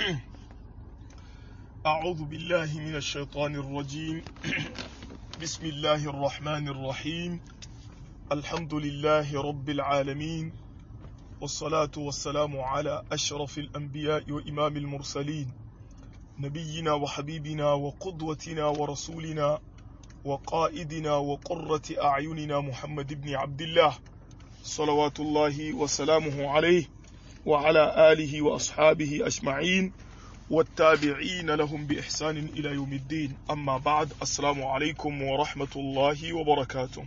أعوذ بالله من الشيطان الرجيم بسم الله الرحمن الرحيم الحمد لله رب العالمين والصلاة والسلام على أشرف الأنبياء وإمام المرسلين نبينا وحبيبنا وقدوتنا ورسولنا وقائدنا وقرة أعيننا محمد بن عبد الله صلوات الله وسلامه عليه وعلى آله وأصحابه أجمعين والتابعين لهم بإحسان إلى يوم الدين أما بعد السلام عليكم ورحمة الله وبركاته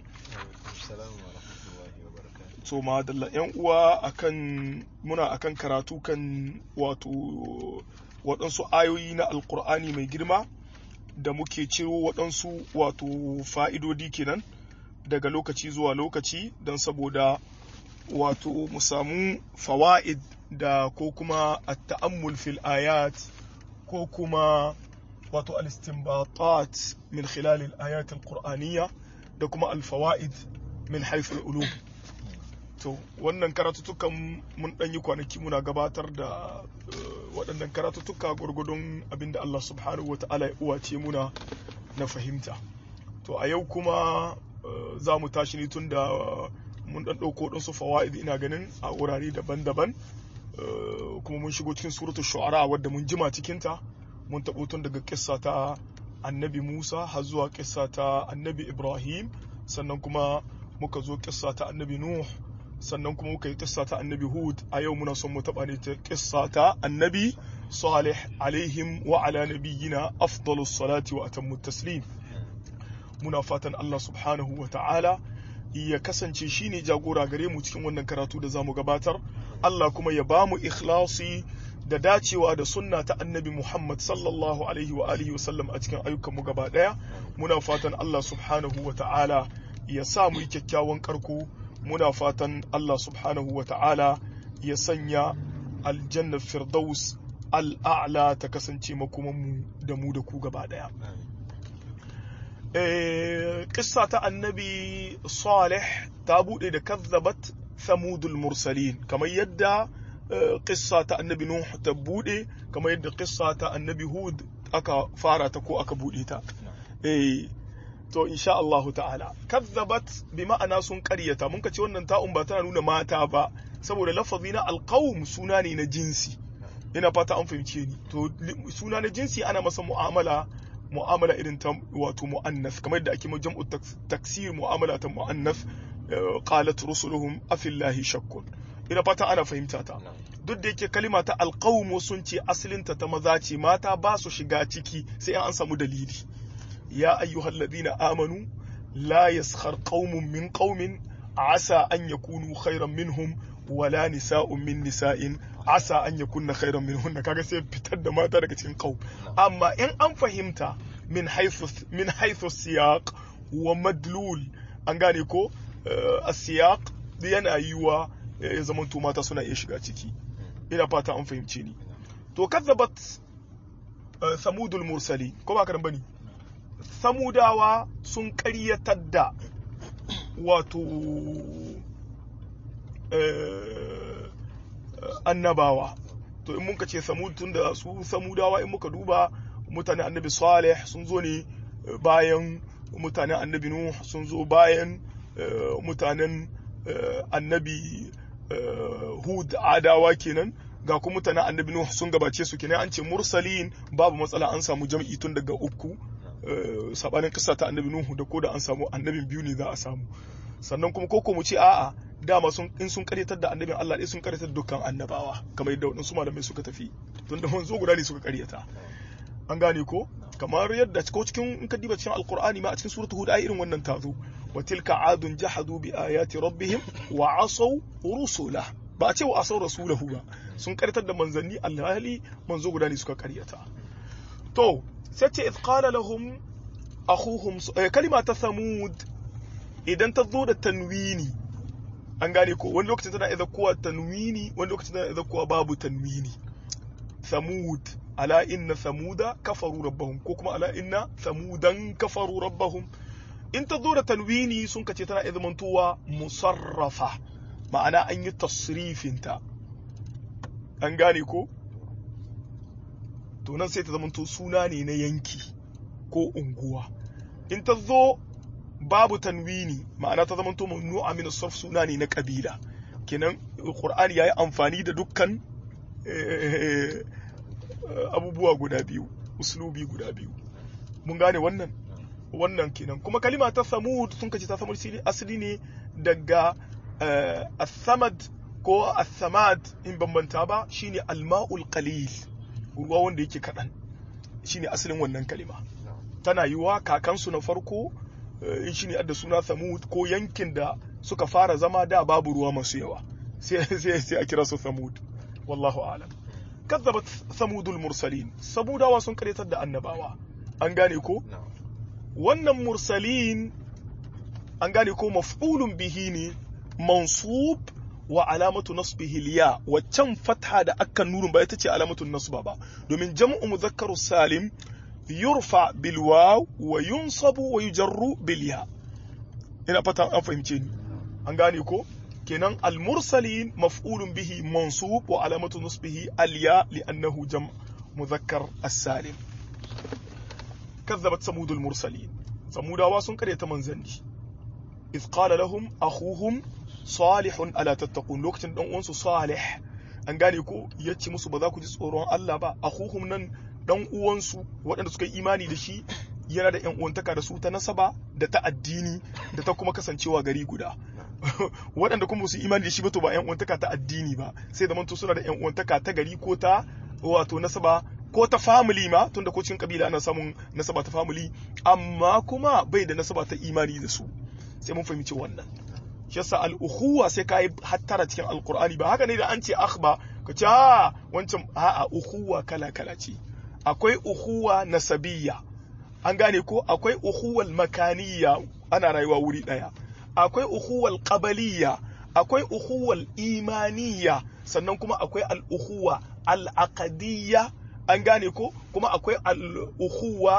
so ma dalla yan uwa akan muna akan karatu kan wato waɗansu ayoyi na alkur'ani mai girma da muke ciro waɗansu wato fa'idodi kenan daga lokaci zuwa lokaci don saboda wato mu samu fawa'id da ko kuma at-ta'ammul fil ayat ko kuma wato al-istinbatat min khilal al-ayat al-qur'aniyya da kuma al-fawa'id min haythu al-ulum to wannan karatutukan mun dan yi kwanaki muna gabatar da waɗannan karatutuka gurgudun abinda Allah subhanahu wata'ala ya uwace muna na fahimta to a yau kuma za mu tashi ne tun da mun dan ɗauko ɗansu fawa'id ina ganin a wurare daban-daban kuma mun shigo cikin suratul shu'ara wadda mun jima cikinta mun taɓo tun daga kissa ta annabi musa har zuwa kissa ta annabi ibrahim sannan kuma muka zo kissa ta annabi nuh sannan kuma muka yi kissa ta annabi hud a yau muna son mu taɓa ne ta kissa ta annabi salih alaihim wa ala nabiyyina afdalus salati wa atammu taslim muna fatan Allah subhanahu wa ta'ala ya kasance shine jagora gare mu cikin wannan karatu da zamu gabatar Allah kuma ya ba mu ikhlasi da dacewa da sunna ta annabi Muhammad sallallahu alaihi wa alihi wa sallam a cikin ayyukan mu gaba daya muna fatan Allah subhanahu wa ta'ala ya sa mu yi kyakkyawan karko muna fatan Allah subhanahu wa ta'ala ya sanya aljannar firdaus al'a'la ta kasance makomanmu da mu da ku gaba daya Ƙissa ta annabi Salih ta buɗe da kazzabat Samudul Mursalin kamar yadda ƙissa ta annabi Nuh ta buɗe kamar yadda ƙissa ta annabi Hud aka fara ta ko aka buɗe ta. To insha Allahu ta'ala kazzabat bi ma'ana sun ƙaryata mun ce wannan ta'un ba tana nuna mata ba saboda lafazi na alqawm suna ne na jinsi ina fata an fahimce ni to suna na jinsi ana masa mu'amala mu'amala irin ta wato mu'annas kamar da ake jam'u taksir mu'amala ta mu'annas qalat rusuluhum afillahi shakkun ina fata ana fahimta ta duk da yake kalima ta alqawm sun ce asalinta ta maza ce mata ba su shiga ciki sai an samu dalili ya ayyuhalladhina amanu la yaskhar qaumun min qaumin asa an yakunu khairan minhum wala nisa'un min nisa'in asa an yakunna khairan minhunna kaga sai fitar da mata daga cikin qaum amma in an fahimta min haythu min haythu siyaq wa madlul an gane ko as-siyaq yana yiwa ya zaman to mata suna iya shiga ciki ina fata an fahimce ni to kazzabat samudul mursali ko ba karan bane samudawa sun ƙaryatar da wato annabawa to in muka ce samud tun da su samudawa in muka duba mutane annabi salih sun zo ne bayan mutanen annabi nuh sun zo bayan mutanen annabi hud adawa kenan ga kuma mutanen annabi nuh sun gabace su kenan an ce mursalin babu matsala an samu jam'i tun daga uku sabanin kisa ta annabi nuhu da ko da an samu annabin biyu ne za a samu sannan kuma koko mu ce a'a dama sun in sun karyatar da annabin Allah ɗaya sun karyatar dukkan annabawa kamar yadda waɗansu malamai suka tafi tun da wanzo guda ne suka karyata an gane ko kamar yadda ko cikin in ka diba cikin alqur'ani ma a cikin suratul hud ai irin wannan tazo wa tilka adun jahadu bi ayati rabbihim wa asaw rusula ba a ce wa asaw rasulahu ba sun karyatar da manzanni alhali manzo guda ne suka karyata to sai ce idh qala lahum akhuhum kalima ta thamud idan ta zo da tanwini an gane ko wani lokacin tana idan kowa tanwini wani lokacin tana idan kowa babu tanwini thamud ala inna thamuda kafaru rabbahum ko kuma ala inna thamudan kafaru rabbahum in ta zo da tanwini sun kace tana idan mantuwa musarrafa ma'ana an yi tasrifinta an gane ko to nan sai ta zamanto suna ne na yanki ko unguwa in ta zo babu tanwini ma'ana ta zamanto mamnu'a min sarf suna ne na kabila kenan qur'ani yayi amfani da dukkan abubuwa guda biyu uslubi guda biyu mun gane wannan wannan kenan kuma kalima ta samud sun kace ta samud asali ne daga as-samad ko as-samad in bambanta ba shine al-ma'ul qalil ruwa wanda yake kadan shine asalin wannan kalima tana yiwa kakansu na farko in shine adda suna samud ko yankin da suka fara zama da babu ruwa masu yawa sai sai a kira su samud wallahu a'lam kazzabat samudul mursalin samudawa sun karyatar da annabawa an gane ko wannan mursalin an gane ko maf'ulun bihi ne mansub wa alamatu nasbihi liya waccan fatha da akan nurun ba ita ce alamatun nasba ba domin jam'u mudhakkaru salim yurfa bil waw wa yunsabu wa yujarru bil ya ina fata an fahimce ni an gane ko kenan al mursalin maf'ulun bihi mansub wa alamatu nasbihi al ya li'annahu jam' mudhakkar as-salim كذبت ثمود المرسلين ثموداوا sun karyata manzanni iz qala lahum akhuhum salih ala tattaqun lokacin dan uwansu salih an gane ko yace musu ba za ku ji tsoron Allah ba akhuhum nan dan uwansu waɗanda suka yi imani da shi yana da yan uwantaka da su ta nasaba da ta addini da ta kuma kasancewa gari guda waɗanda kuma su imani da shi ba to ba yan uwantaka ta addini ba sai da manto suna da yan uwantaka ta gari ko ta wato nasaba ko ta family ma tunda ko cikin kabila ana samun nasaba ta family amma kuma bai da nasaba ta imani da su sai mun fahimci wannan shi yasa al-ukhuwa sai kai hattara cikin alqur'ani ba haka ne da an ce akhba ka ce a wancan a'a ukhuwa kala kala ce akwai ukhuwa nasabiyya an gane ko akwai ukhuwal makaniyya ana rayuwa wuri daya akwai ukhuwal qabaliyya akwai ukhuwal imaniyya sannan kuma akwai al-ukhuwa al-aqdiyya an gane ko kuma akwai al'uhuwa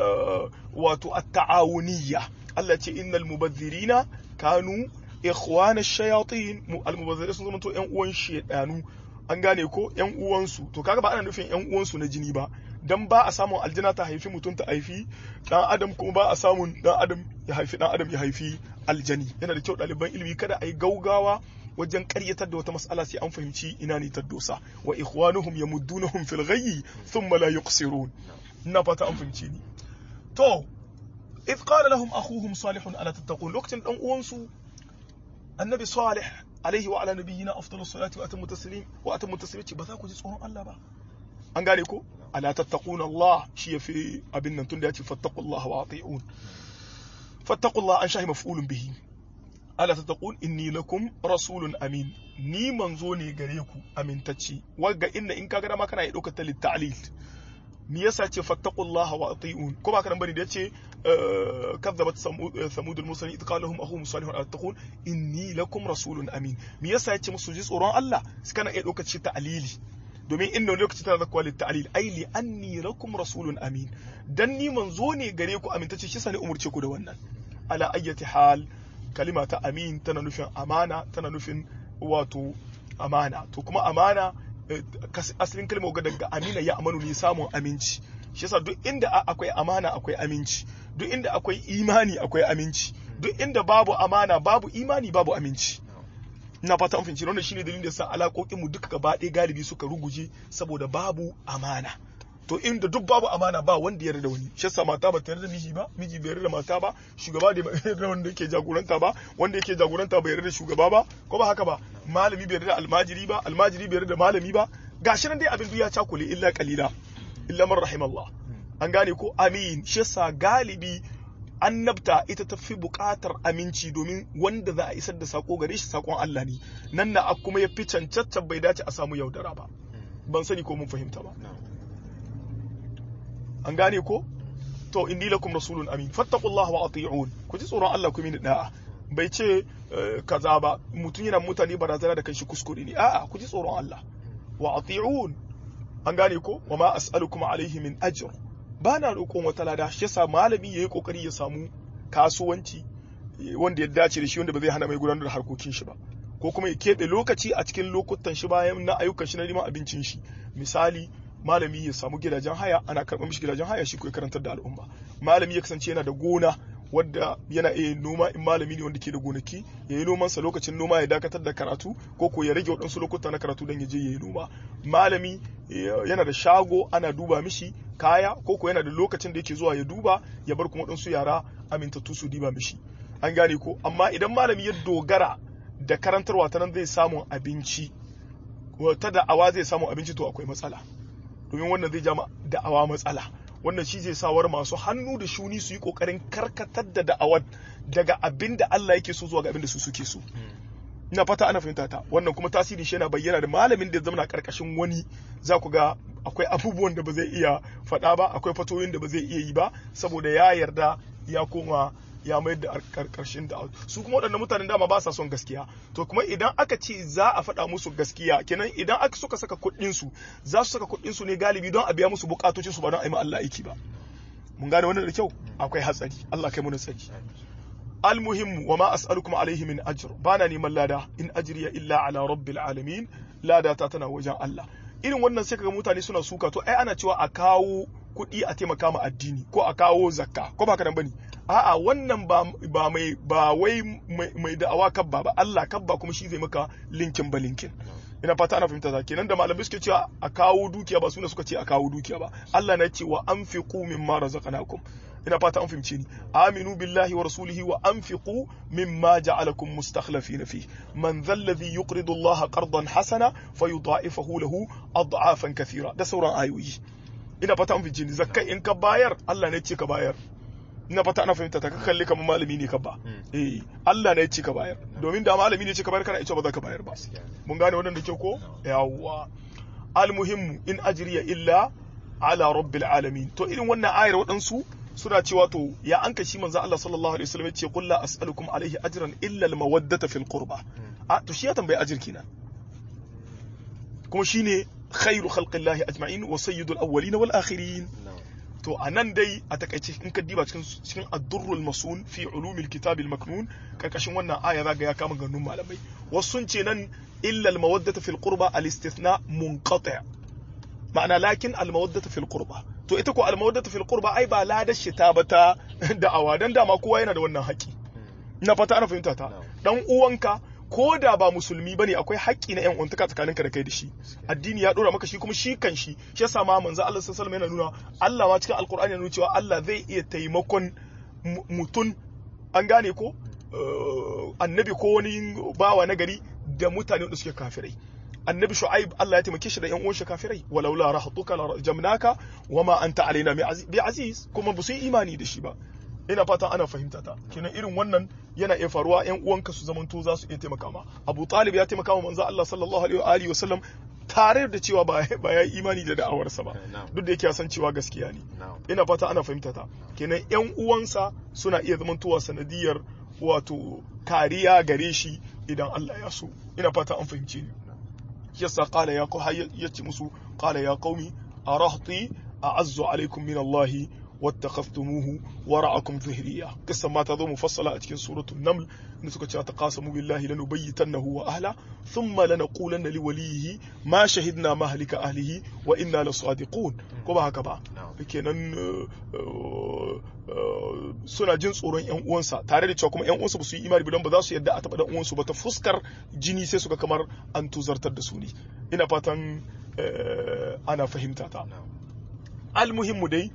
wato at-ta'awuniyya Allah ce innal mubazzirina kanu ikhwana shayatin al-mubazzirin sun zama to ƴan uwan shedanu an gane ko ƴan uwansu to kaga ba ana nufin ƴan uwansu na jini ba dan ba a samun aljina ta haifi mutum ta haifi dan adam kuma ba a samun dan adam ya haifi dan adam ya haifi aljani yana da kyau ɗaliban ilimi kada a yi gaugawa wajen karyatar da wata mas'ala sai an fahimci ina ne ta dosa wa ikhwanuhum yamuddunahum fil ghayyi thumma la yuqsirun ina fata an fahimci ni to idh qala lahum akhuhum salih ala tattaqun lokacin dan uwansu annabi salih alaihi wa ala nabiyyina afdalus salati wa atammu taslim wa atammu taslim ba za ku ji tsoron Allah ba an gane ko ala tattaquna Allah shi yafi abin nan tunda ya ce fattaqullaha wa ati'un fattaqullaha an shahi maf'ulun bihi ala tattaqun inni lakum rasulun amin ni manzo ne gare ku amintacci wagga inna in kaga dama kana iya daukar ta litta'lil me yasa ce fattaqullaha wa ati'un ko ba kana bane da yace kazzabat samud al-mursalin id qala lahum akhum salihun ala tattaqun inni lakum rasulun amin me yasa yace musu ji tsoron Allah su kana iya daukar shi ta'lili domin inda lokaci tana zakwa litta'lil ai li anni lakum rasulun amin dan ni manzo ne gare ku amintacce shi sani umurce ku da wannan ala ayyati hal kalima ta amin tana nufin amana tana nufin wato amana to kuma amana asalin kalmar ga daga amina ya amanu ne samun aminci shi yasa duk inda akwai amana akwai aminci duk inda akwai imani akwai aminci duk inda babu amana babu imani babu aminci ina fata an fahimci wannan shine dalilin da sa alaƙoƙin mu duka gaba ɗaya galibi suka ruguje saboda babu amana to inda duk babu amana ba wanda ya da wani shi yasa mata ba ta yarda miji ba miji bai yarda mata ba shugaba da yarda wanda yake jagoranta ba wanda yake jagoranta bai yarda shugaba ba ko ba haka ba malami bai yarda almajiri ba almajiri bai yarda malami ba gashi nan dai abin ya cakule illa qalila illa man rahimallah an gane ko amin shi yasa galibi annabta ita ta fi buƙatar aminci domin wanda za a isar da sako gare shi sakon Allah ne nan na kuma ya fi cancancan bai dace a samu yaudara ba ban sani ko mun fahimta ba an gane ko to inni lakum rasulun amin fattaqullaha wa ati'un ku ji tsoron Allah ku mini da'a bai ce kaza ba mutum yana mutane barazana da kanshi kuskure ne a'a ku ji tsoron Allah wa ati'un an gane ko wa ma as'alukum alaihi min ajr ba na roƙon wata lada shi yasa malami yayi kokari ya samu kasuwanci wanda ya dace da shi wanda ba zai hana mai gudanar da harkokin shi ba ko kuma ya keɓe lokaci a cikin lokutan shi bayan na ayyukan shi na neman abincin shi misali malami ya samu gidajen haya ana karɓar mishi gidajen haya shi ko ya karantar da al'umma malami ya kasance yana da gona wadda yana iya noma in malami ne wanda ke da gonaki ya yi nomansa lokacin noma ya dakatar da karatu ko ko ya rage waɗansu lokuta na karatu don ya je ya yi noma malami yana da shago ana duba mishi kaya ko ko yana da lokacin da yake zuwa ya duba ya bar kuma waɗansu yara amintattu su diba mishi an gane ko amma idan malami ya dogara da karantarwa ta nan zai samu abinci ta da'awa zai samu abinci to akwai matsala domin wannan zai jama da'awa matsala wannan shi zai sawar masu hannu da shuni su yi kokarin karkatar da da'awar daga abin da Allah yake so zuwa ga abin da su suke so ina fata ana fahimta ta wannan kuma tasiri shi yana bayyana da malamin da ya zama karkashin wani za ku ga akwai abubuwan da ba zai iya faɗa ba akwai fatoyin da ba zai iya yi ba saboda ya yarda ya koma ya mayar da karkashin da su kuma waɗannan mutanen dama ba sa son gaskiya to kuma idan aka ce za a faɗa musu gaskiya kenan idan aka suka saka kuɗin su za su saka kuɗin su ne galibi don a biya musu bukatocin su ba don a yi ma Allah aiki ba mun gane wannan da kyau akwai hatsari Allah kai mu tsari almuhimmu wa ma as'alukum alaihi min ajr bana neman lada in ajriya illa ala rabbil alamin lada ta tana wajen Allah irin wannan sai kaga mutane suna suka to ai ana cewa a kawo kuɗi a taimaka ma addini ko a kawo zakka ko ba haka nan bane a'a wannan ba ba mai ba wai mai da'awa kabba ba Allah kabba kuma shi zai maka linkin ba linkin ina fata ana fahimta ta kenan da malamai suke cewa a kawo dukiya ba suna suka ce a kawo dukiya ba Allah na ce wa anfiqu mimma razaqnakum ina fata an fahimce ni aminu billahi wa rasulihi wa anfiqu mimma ja'alakum mustakhlifina fi man dhal ladhi yuqridu Allah qardan hasana fayudha'ifahu lahu ad'afan kathira da sauran ayoyi ina fata an fahimce ni zakkai in ka bayar Allah ne ce ka bayar ina fata ana fahimta ta ka kalli kamar malami ne ka ba eh Allah ne ya ce ka bayar domin da malami ne ya ce ka bayar kana ita ba za ka bayar ba mun gane wannan da kyau ko yawwa almuhimmu in ajriya illa ala rabbil alamin to irin wannan ayar waɗansu suna cewa to ya an kashi manzo Allah sallallahu alaihi wasallam ya ce qul la as'alukum alaihi ajran illa al mawaddata fil qurba a to shi ya tambayi ajir kenan kuma shine khairu khalqillahi ajma'in wa sayyidul awwalin wal akhirin to a nan dai a takaice in ka diba cikin cikin ad-durrul masun fi ulumil kitabil maknun karkashin wannan aya zaga ya kama ganun malamai wasu sun ce nan illa al-mawaddata fil qurba al-istithna munqati' ma'ana lakin al-mawaddata fil qurba to ita ko al-mawaddata fil qurba ai ba ladar shi ta bata da'awa dan dama kowa yana da wannan haƙi ina fata ana fahimta ta dan uwanka ko da ba musulmi bane akwai haƙƙi na ƴan uwantaka tsakaninka da kai da shi addini ya dora maka shi kuma shi kan shi shi yasa ma manzo Allah sallallahu alaihi yana nuna Allah ma cikin alqur'ani yana nuna cewa Allah zai iya taimakon mutun an gane ko annabi ko wani bawa na gari da mutane da suke kafirai annabi shu'aib Allah ya taimake shi da ƴan uwan shi kafirai walaula rahatuka la jamnaka wama anta alaina bi aziz kuma ba su yi imani da shi ba ina fata ana fahimta ta kenan irin wannan yana iya faruwa yan uwanka su zamanto za su iya taimaka ma Abu Talib ya taimaka wa manzo Allah sallallahu alaihi wa sallam tare da cewa ba ba ya imani da da'awarsa ba duk da yake ya san cewa gaskiya ne ina fata ana fahimta ta kenan yan uwansa suna iya zamantowa sanadiyar wato kariya gare shi idan Allah ya so ina fata an fahimce ni yasa qala ya yace musu qala ya qaumi arahti a'azzu alaikum min Allah واتخذتموه وراءكم ظهريا قصة ما تظو مفصلة أتكين سورة النمل نسوك تقاسموا بالله لنبيتنه وأهله ثم لنقولن لوليه ما شهدنا مهلك أهله وإنا لصادقون كما هكذا kenan suna jin tsoron yan uwansa tare da cewa kuma yan uwansa ba su yi imani ba don ba za su yadda a taɓa dan uwansu ba ta fuskar jini sai suka kamar an tuzartar da su ne ina fatan ana fahimta ta almuhimmu dai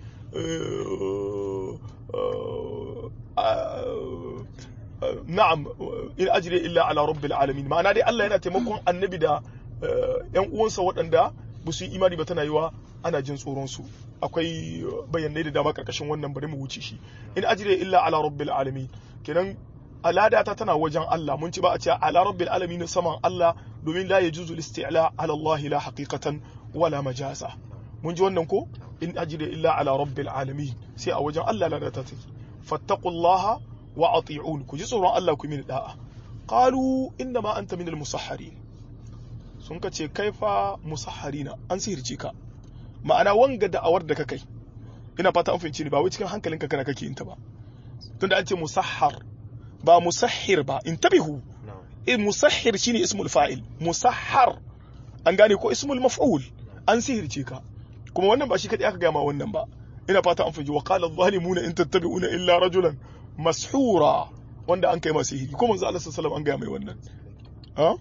na'am in ajire illa ala rabbil alamin ma'ana dai Allah yana taimakon annabi da yan uwansa waɗanda ba su yi imani ba tana yiwa ana jin tsoron su akwai bayanai da dama karkashin wannan bari mu wuce shi in ajire illa ala rabbil alamin kenan alada ta tana wajen Allah mun ci ba a ce ala rabbil alamin saman Allah domin la yajuzu al-isti'la ala Allah la haqiqatan wala majaza mun ji wannan ko in ajire illa ala rabbil alamin sai a wajen Allah la ta take fattaqullaha wa ati'un ku ji tsoron Allah ku mini da'a qalu inna ma anta minal musahharin sun ka ce kaifa musahharina an sihirce ka ma'ana wanga da'awar da ka kai ina fata an fahimci ni ba wai cikin hankalinka kana kake yin ta ba tunda an ce musahhar ba musahhir ba intabihu eh musahhir shine ismul fa'il musahhar an gane ko ismul maf'ul an sihirce ka kuma wannan ba shi kadai aka gama wannan ba ina fata an fahimci wa qala adh-dhalimuna in tattabi'una illa rajulan mashura wanda an kai masa sihiri ko manzo Allah sallallahu alaihi wasallam an gaya mai wannan ha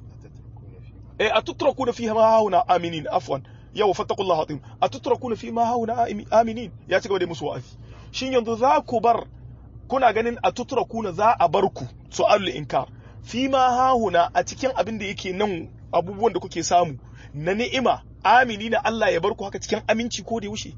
eh atutrakuna fiha ma hauna aminin afwan yau fattaqullaha atim atutrakuna fi ma hauna aminin ya ci gaba da musu wa'azi shin yanzu za ku bar kuna ganin atutrakuna za a bar ku su'alul inkar fi ma hauna a cikin abin da yake nan abubuwan da kuke samu na ni'ima amini na Allah ya bar ku haka cikin aminci ko da yaushe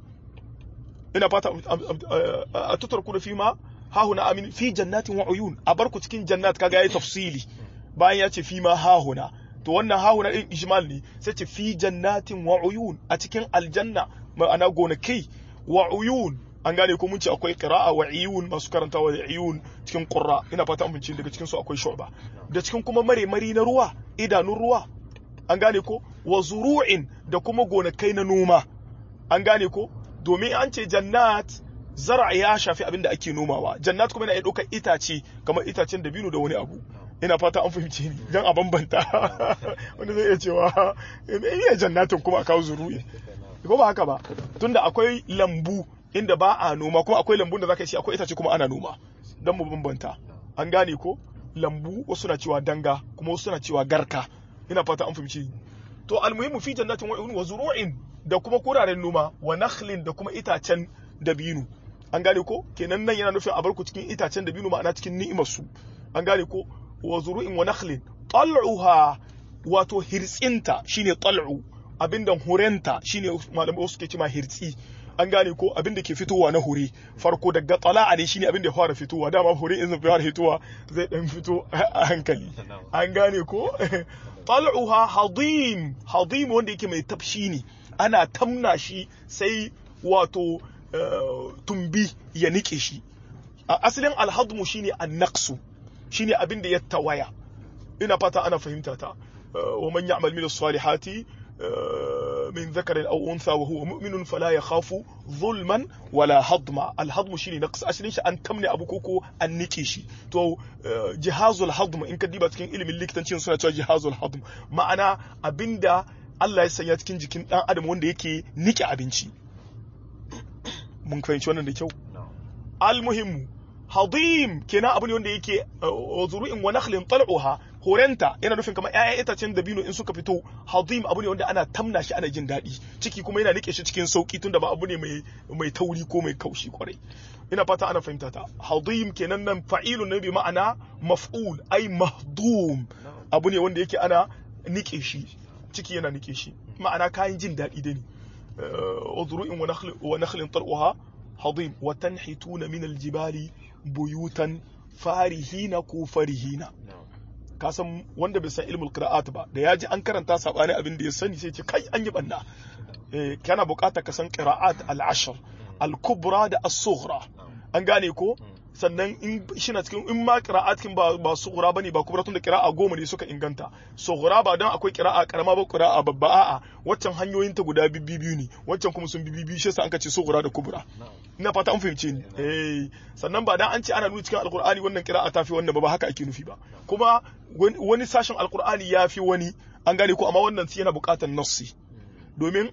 ina fata atutrakuna fi ma hahuna amin fi jannatin wa uyun a bar ku cikin jannat kaga yayi tafsili bayan ya ce fi ma hahuna to wannan hahuna din ijmal ne sai ce fi jannatin wa uyun a cikin aljanna ma'ana gonakai wa uyun an gane ko mun ce akwai qira'a wa iyun masu karantawa da iyun cikin qurra ina fata an bince daga cikin su akwai shu'ba da cikin kuma mare mari na ruwa idanun ruwa an gane ko wa zuru'in da kuma gonakai na noma an gane ko domin an ce jannat zara ya shafi abin da ake nomawa jannat kuma yana iya ɗaukar itace kamar itacen dabino da wani abu ina fata an fahimce ni don a bambanta wanda zai iya cewa iya jannatin kuma a kawo zuru'i ko ba haka ba tunda akwai lambu inda ba a noma kuma akwai lambun da zaka yi akwai itace kuma ana noma don mu bambanta an gane ko lambu wasu na cewa danga kuma wasu na cewa garka ina fata an fahimce ni to almuhimmu fi jannatin wa zuru'in da kuma kuraren noma wa nakhlin da kuma itacen dabino an gane ko kenan nan yana nufin a barku cikin itacen dabino ma'ana cikin ni'imar su an gane ko wa zuru'in wa nakhlin tal'uha wato hirtsinta shine tal'u abinda hurenta shine malamai wasu ke cewa hirtsi an gane ko abinda ke fitowa na hure farko daga tala'a ne shine abinda ya fara fitowa dama hure in zai fara fitowa zai dan fito a hankali an gane ko tal'uha hadim hadim wanda yake mai tafshi ne ana tamna shi sai wato tumbi ya nike shi a asalin alhadmu shine annaqsu shine abin da ya tawaya ina fata ana fahimta ta wa man ya'mal min as-salihati min dhakarin aw untha wa huwa mu'minun fala yakhafu zulman wala hadma al-hadm shine naqs asalin shi an tamne abu koko an nike shi to jihazul hadm in ka diba cikin ilimin likitanci suna cewa jihazul hadm ma'ana abinda Allah ya sanya cikin jikin dan adam wanda yake nike abinci mun fahimci wannan da kyau al-muhimmu hadim kenan abu ne wanda yake zuru'in wa nakhlin tal'uha horenta yana nufin kamar ƴaƴan itacen dabino in suka fito hadim abu ne wanda ana tamna shi ana jin daɗi ciki kuma yana nike shi cikin sauki tunda ba abu ne mai mai tauri ko mai kaushi kwarai ina fata ana fahimta ta hadim kenan nan fa'ilun ne bi ma'ana maf'ul ai mahdum abu ne wanda yake ana nike shi ciki yana nike shi ma'ana kayan jin daɗi da ne zuru'in wa nakhlin tal'uha hadim wa tanhituna min aljibali buyutan farihina ko farihina ka san wanda bai san ilmul qira'at ba da yaji an karanta sabani abin da ya sani sai ce kai an yi banna eh kana bukatar ka san qira'at al-ashr al-kubra da as-sughra an gane ko sannan in shi na cikin in ma qira'at kin ba ba sughra bane ba kubra tun da qira'a goma ne suka inganta sughra ba dan akwai qira'a karama ba qira'a babba a'a waccan hanyoyin ta guda bibbiyu ne waccan kuma sun bibbiyu shi yasa an ka ce sughra da kubra ina fata an fahimce ni eh sannan ba dan an ce ana nuna cikin alqur'ani wannan qira'a tafi wannan ba ba haka ake nufi ba kuma wani sashen alqur'ani yafi wani an gane ko amma wannan yana buƙatar nassi domin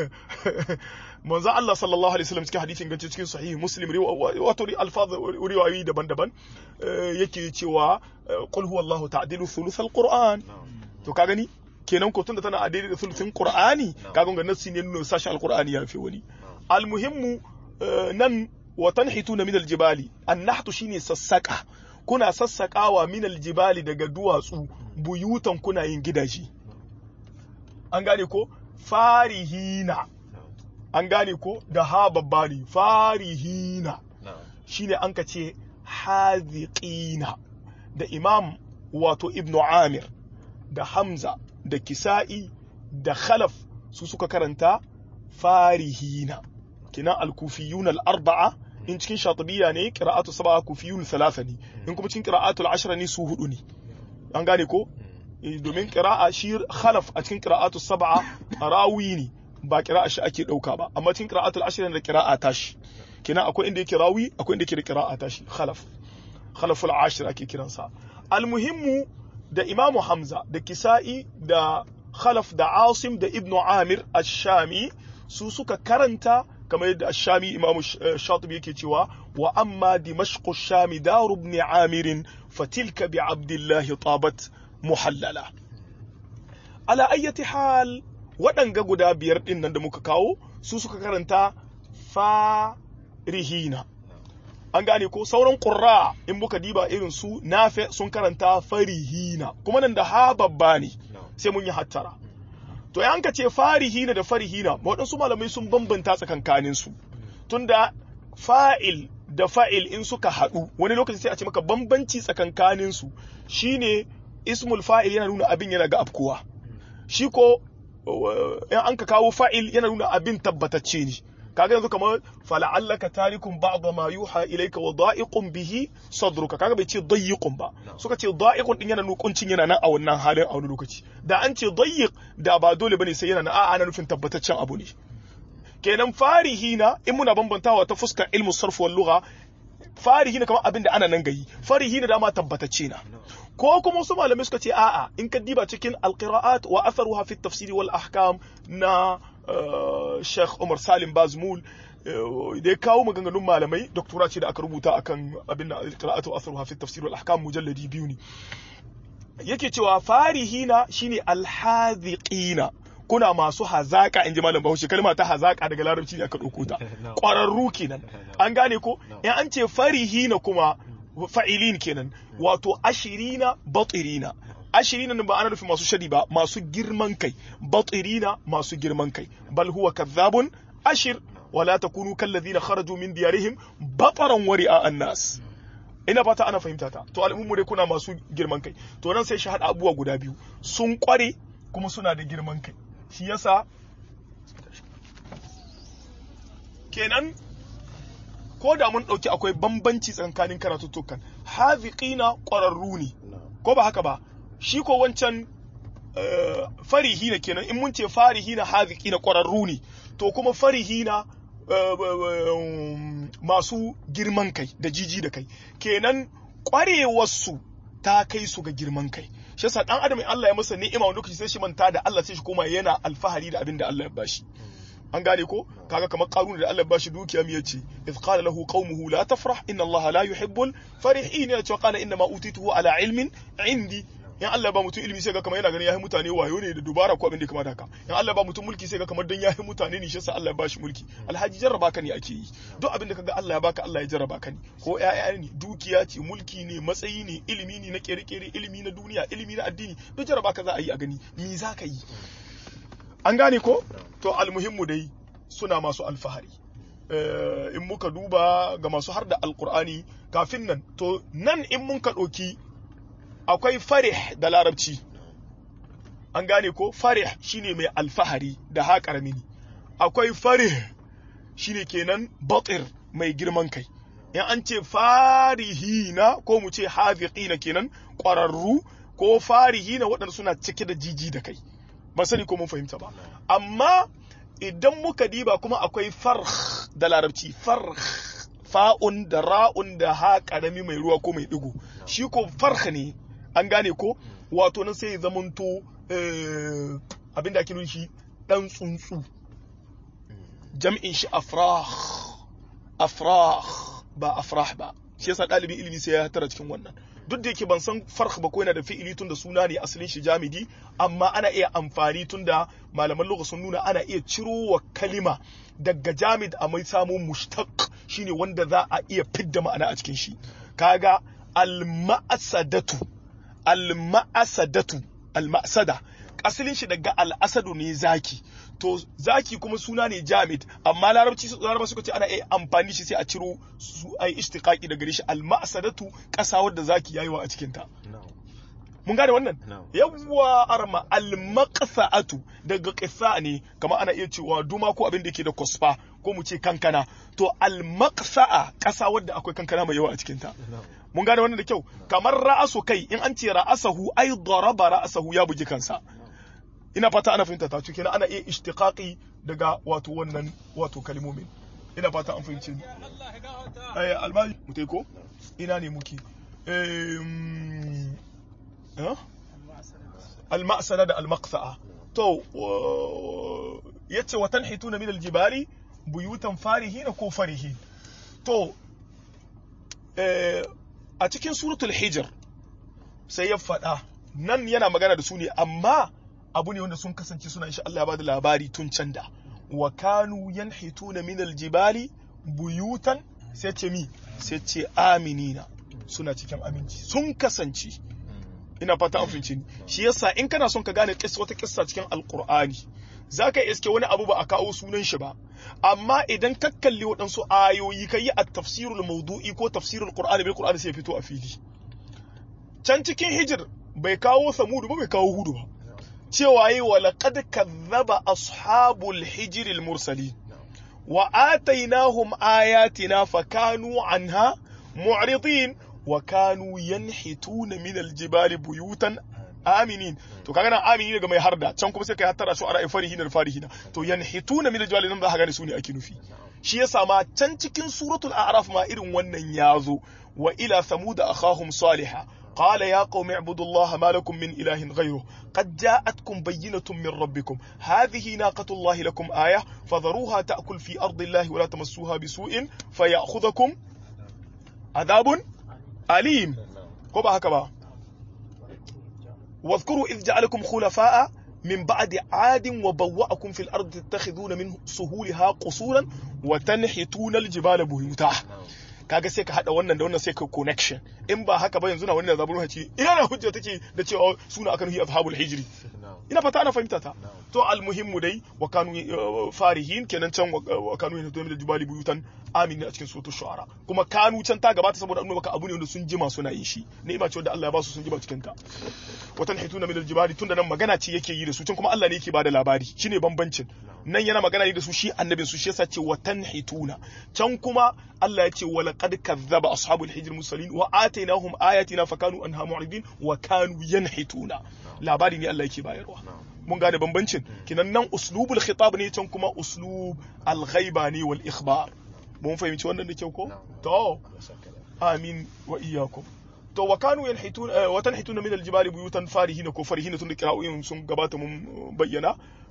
manzo Allah sallallahu alaihi wasallam cikin hadisin gance cikin sahih muslim wato alfaz riwayoyi daban-daban yake cewa qul huwallahu ta'dilu thuluth alquran to ka gani kenan ko tunda tana adili da thuluthin qur'ani kaga ga nassi ne nuna sashen alqur'ani yafi wani almuhimmu nan wa tanhituna min aljibali annahtu shine sassaka kuna sassakawa min aljibali daga duwatsu buyutan kuna yin gidaje an gane ko farihina an gane ko da ha babba ne farihina shine an ka ce haziqina da imam wato ibnu amir da hamza da kisa'i da khalaf su suka karanta farihina kina al-kufiyun al-arba'a in cikin shatibiyya ne qira'atu sab'a kufiyun thalatha ne in kuma cikin qira'atu al-ashra ne su hudu ne an gane ko domin qira'a shi khalaf a cikin qira'atu sab'a rawi ne ba qira'a shi ake dauka ba amma cikin qira'atu al-ashra da qira'a tashi kina akwai inda yake rawi akwai inda yake da qira'a tashi khalaf khalaful ashra ake kiransa al-muhimmu da imamu hamza da kisa'i da khalaf da asim da ibnu amir ash-shami su suka karanta kamar yadda shami imamu shatibi yake cewa wa amma dimashqu shami daru ibn amir fatilka bi abdullahi tabat muhallala ala ayyati hal waɗanga guda biyar ɗin nan da muka kawo su suka karanta farihina an gane ko sauran ƙurra in muka diba irin su nafe sun karanta farihina kuma nan da ha babba ne sai mun yi hattara to yan ka ce farihina da farihina waɗansu malamai sun bambanta tsakankanin su tunda fa'il da fa'il in suka haɗu wani lokaci sai a ce maka bambanci tsakankanin su shine ismul fa'il yana nuna abin yana ga afkuwa shi ko in an ka kawo fa'il yana nuna abin tabbatacce ne kaga yanzu kamar fala'allaka tarikun ba'da ma yuha ilayka wa da'iqun bihi sadruka kaga bai ce dayiqun ba suka ce da'iqun din yana nukuncin yana nan a wannan halin a wani lokaci da an ce dayiq da ba dole bane sai yana nan a'a ana nufin tabbataccen abu ne kenan farihina in muna bambantawa ta fuskar ilmu sarf wal lugha farihina kamar abin da ana nan gayi farihina dama tabbatacce na ko kuma wasu malamai suka ce a'a in ka diba cikin alqira'at wa atharuha fi tafsiri wal ahkam na Sheikh Umar Salim Bazmul da ya kawo maganganun malamai doktora ce da aka rubuta akan abin da alqira'atu wa atharuha fi tafsiri wal ahkam mujalladi biyu ne yake cewa farihina shine alhaziqina kuna masu hazaka in ji malam bahaushe kalma ta hazaka daga larabci ne aka ɗauko ta ƙwararru kenan an gane ko in an ce farihina kuma fa'ilin kenan wato ashirina batirina ashirina ba ana nufin masu shari ba masu girman kai batirina masu girman kai bal huwa kadhabun ashir wala takunu kallazina kharaju min diyarihim bataran wari'a annas ina fata ana fahimta ta to al'ummu dai kuna masu girman kai to nan sai shi hada abubuwa guda biyu sun kware kuma suna da girman kai shi yasa kenan ko da mun ɗauki akwai bambanci tsakanin karatuttukan haziƙina ƙwararru ne ko ba haka ba shi ko wancan farihi na kenan in mun ce farihi na haziƙina ƙwararru ne to kuma farihi na masu girman kai da jiji da kai kenan ƙwarewarsu ta kai su ga girman kai shi yasa dan adam Allah ya masa ni'ima wani lokaci sai shi manta da Allah sai shi koma yana alfahari da abin da Allah ya bashi an gane ko kaga kamar qaruna da Allah ya bashi dukiya mi yace iz qala lahu qaumuhu la tafrah inna Allah la yuhibbul farihin ya ce qala inna ma utituhu ala ilmin indi in Allah ba mutum ilimi sai ga kamar yana ganin yahi mutane wayo ne da dubara ko abin da kamar haka in Allah ba mutum mulki sai ga kamar dan yahi mutane ne shi yasa Allah ya bashi mulki alhaji jarraba ka ne ake yi duk abin da kaga Allah ya baka Allah ya jarraba ka ne ko ƴaƴa ne dukiya ce mulki ne matsayi ne ilimi ne na kere-kere ilimi na duniya ilimi na addini duk jarraba ka za a yi a gani me za ka yi an gane ko to almuhimmu dai suna masu alfahari in muka duba ga masu har da alkur'ani kafin nan to nan in mun ka ɗauki akwai farih da larabci an gane ko farih shine mai alfahari da ha karami akwai farih shine kenan batir mai girman kai in an ce farihina ko mu ce haziqina kenan ƙwararru ko farihina waɗanda suna cike da jiji da kai ba sani ko mun fahimta ba amma idan muka diba kuma akwai farh da larabci farh fa'un da ra'un da ha karami mai ruwa ko mai digo shi ko farh ne an gane ko wato nan sai ya zamanto abin da ake nuna shi dan tsuntsu jam'in shi afrah afrah ba afrah ba shi yasa ɗalibin ilimi sai ya hatara cikin wannan duk da yake ban san farh ba ko yana da fi'ili tun da suna ne asalin shi jamidi amma ana iya amfani tun da malaman lugha sun nuna ana iya ciro wa kalima daga jamid a mai samun mushtaq shine wanda za a iya fidda ma'ana a cikin shi kaga al-ma'asadatu al-ma'asadatu al-ma'sada asalin shi daga al-asadu ne zaki to zaki kuma suna ne jamid amma larabci larabci suka ce ana iya amfani shi sai a ciro su ai ishtiqaqi daga shi al-ma'sadatu kasa wadda zaki yayi wa a cikin ta mun gane wannan yawwa arma al-maqsa'atu daga qissa ne kamar ana iya cewa duma ko abin da yake da kosfa ko mu ce kankana to al-maqsa'a kasa wadda akwai kankana mai yawa a cikin ta mun gane wannan da kyau kamar ra'asu kai in an ce ra'asahu ai daraba ra'asahu ya bugi kansa ina fata ana fahimta ta kenan ana iya ishtiqaqi daga wato wannan wato kalmomin ina fata an fahimce ni eh almai mutai ko ina ne muke eh al-ma'sala da al-maqsa'a to yace wa tanhituna min aljibali buyutan farihina ko farihin to a cikin suratul hijr sai ya faɗa nan yana magana da su ne amma abu ne wanda sun kasance suna insha Allah ya bada labari tun can da wa kanu yanhituna min aljibali buyutan sai ce mi sai ce aminina suna cikin aminci sun kasance ina fata an finci shi yasa in kana son ka gane kissa wata kissa cikin alqur'ani zaka iske wani abu ba a kawo sunan shi ba amma idan ka kalli waɗansu ayoyi ka yi a tafsirul maudu'i ko tafsirul qur'ani bil qur'ani sai fito a fili can cikin hijir bai kawo samudu ba bai kawo hudu ba cewa yi wa laqad kazzaba ashabul hijr al mursalin wa atainahum ayatina fakanu anha mu'ridin wa kanu yanhituna min al jibali buyutan aminin to kaga nan amini daga mai harda can kuma sai kai hattara su ara farihin da farihina to yanhituna min aljwali nan za ka gane su ne ake nufi shi yasa ma can cikin suratul a'raf ma irin wannan yazo wa ila thamud akhahum salihah قال يا قوم اعبدوا الله ما لكم من إله غيره قد جاءتكم بينة من ربكم هذه ناقة الله لكم آية فذروها تأكل في أرض الله ولا تمسوها بسوء فيأخذكم عذاب أليم كما هكذا واذكروا إذ جعلكم خلفاء من بعد عاد وبوأكم في الأرض تتخذون من سهولها قصورا وتنحتون الجبال بيوتا kaga sai ka hada wannan da wannan sai ka connection in ba haka ba yanzu na wani da zaburu haci ina na hujja take da cewa suna akan hi ashabul hijri ina fata ana fahimta ta to almuhimmu dai wa kanu farihin kenan can wa kanu yana da jibali buyutan amin a cikin suratul shu'ara kuma kanu can ta gabata saboda annabi baka abu ne wanda sun jima suna yin shi ni'ima ce wanda Allah ya ba su sun jima cikin ta wa tanhituna min aljibali tunda nan magana ce yake yi da su can kuma Allah ne yake bada labari shine bambancin nan yana magana ne da su shi annabin su shi yasa ce wa tanhituna can kuma Allah ya ce wa laqad kazzaba ashabul hijr mursalin wa atainahum ayatina fakanu anha mu'ridin wa kanu yanhituna labari ne Allah yake bayarwa mun gane bambancin kinan nan uslubul khitab ne can kuma uslub al-ghaiba ne wal ikhbar mun fahimci wannan da kyau ko to amin wa iyyakum to wa kanu yanhituna wa tanhituna min al-jibali buyutan farihina ko farihina tun da kira'o'in sun gabata mun bayyana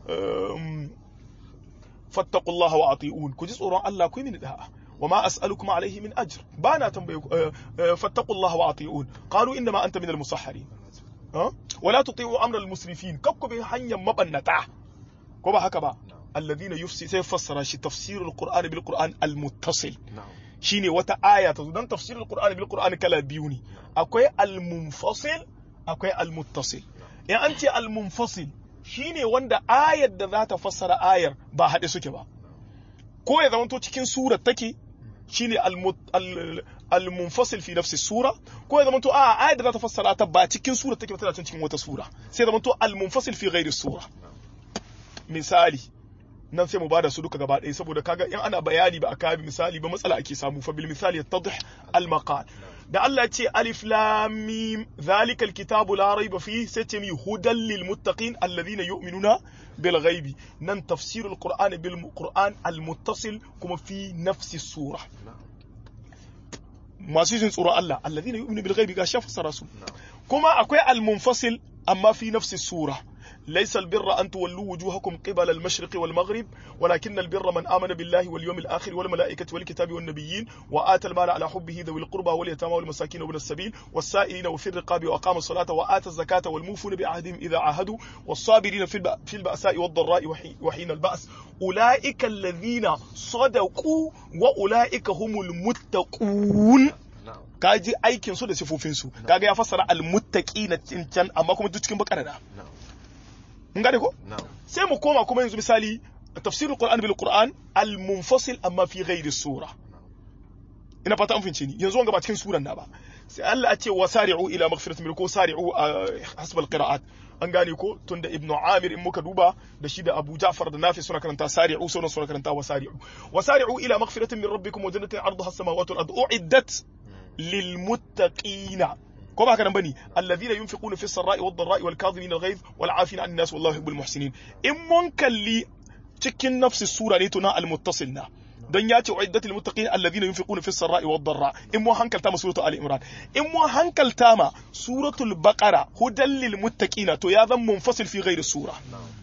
fattaqullaha wa ati'un ku ji tsoron Allah ku yi mini da'a وما أسألكم عليه من أجر بانا تنبيك فاتقوا الله وأطيعون قالوا إنما أنت من المسحرين أه؟ ولا تطيعوا أمر المسرفين كبك بحنيا مبنتا كما هكذا الذين يفسي سيفسر شي تفسير القرآن بالقرآن المتصل shine wata aya ta zo dan tafsirul qur'ani bil qur'ani kala biyu ne akwai al munfasil akwai al muttasil in an ce al munfasil shine wanda ayar da za ta fassara ayar ba haɗe suke ba ko ya zamanto cikin surar take shine al-munfasil fi nafsi sura ko ya zamanto a ayar da za ta fassara ta ba cikin sura take ba tana cikin wata sura sai zamanto al-munfasil fi ghairi sura misali nan sai mu bada su duka gaba ɗaya saboda kaga in ana bayani ba a kabi misali ba matsala ake samu fa bil misali yattadih al maqal da Allah ya ce alif lam mim zalikal kitabu la raiba fi sai ce mi hudan lil muttaqin alladhina yu'minuna bil ghaibi nan tafsirul qur'an bil qur'an al muttasil kuma fi nafsi sura masu jin tsoron Allah alladhina yu'minu bil ghaibi ga shafa sarasu kuma akwai al munfasil amma fi nafsi sura ليس البر أن تولوا وجوهكم قبل المشرق والمغرب ولكن البر من آمن بالله واليوم الآخر والملائكة والكتاب والنبيين وآتى المال على حبه ذوي القربى واليتامى والمساكين وابن السبيل والسائلين وفي الرقاب وأقام الصلاة وآتى الزكاة والموفون بعهدهم إذا عاهدوا والصابرين في, في البأساء والضراء وحين البأس أولئك الذين صدقوا وأولئك هم المتقون kaji aikin su da sifofin su kaga ya fassara almuttaqina can amma kuma duk cikin bakara da mun gane ko sai mu koma kuma yanzu misali tafsirul qur'an bil qur'an al munfasil amma fi ghairi sura ina fata an fince ni yanzu wanga ba cikin suran na ba sai Allah ya ce wasari'u ila maghfiratin min ko sari'u hasab al qira'at an gane ko tunda ibnu amir in muka duba da shi da abu ja'far da nafi suna karanta sari'u sauran suna karanta wasari'u wasari'u ila maghfiratin min rabbikum wa jannatin arduha as-samawati wal ardu u'iddat lil muttaqina ko ba haka nan bane alladhina yunfiquna fi sarra'i wad dharra'i wal kadhimin al ghayz wal 'afina 'anil nas wallahu yuhibbul muhsinin in mun kalli cikin nafsi sura ne tuna al muttasilna don ya ce uiddatul muttaqin alladhina yunfiquna fi sarra'i wad dharra in mun hankalta ma suratul ali imran in mun hankalta ma suratul baqara hudan lil muttaqina to ya zan munfasil fi ghairi sura